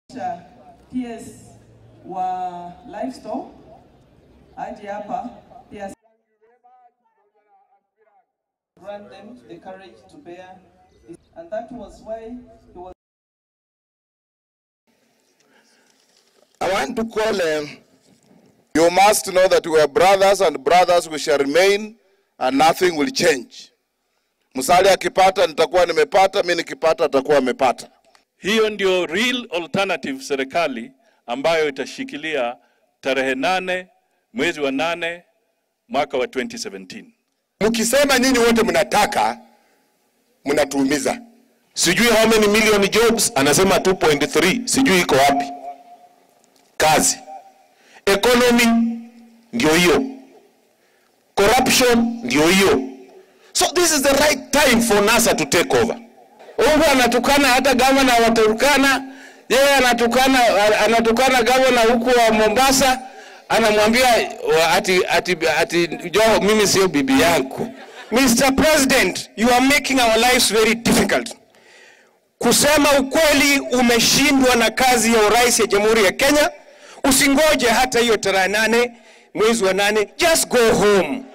PS wa livestock aje hapa pia grant them the courage to bear this. and that was why he was I want to call them. You must know that we are brothers and brothers we shall remain and nothing will change. Musalia akipata nitakuwa nimepata, mimi nikipata atakuwa amepata. Hiyo ndio real alternative serikali ambayo itashikilia tarehe nane mwezi wa nane mwaka wa 2017. Mkisema nyinyi wote mnataka, mnatuumiza. Sijui how many million jobs, anasema 2.3, sijui iko wapi kazi. Economy ndio hiyo, corruption ndio hiyo. So this is the right time for NASA to take over. Huyu anatukana hata gavana wa Turkana, yeye anatukana anatukana gavana huku wa Mombasa, anamwambia wa- ati ati ati Joho, mimi sio bibi yangu. Mr. President, you are making our lives very difficult. Kusema ukweli, umeshindwa na kazi ya urais ya Jamhuri ya Kenya. Usingoje hata hiyo tarehe nane mwezi wa nane, just go home.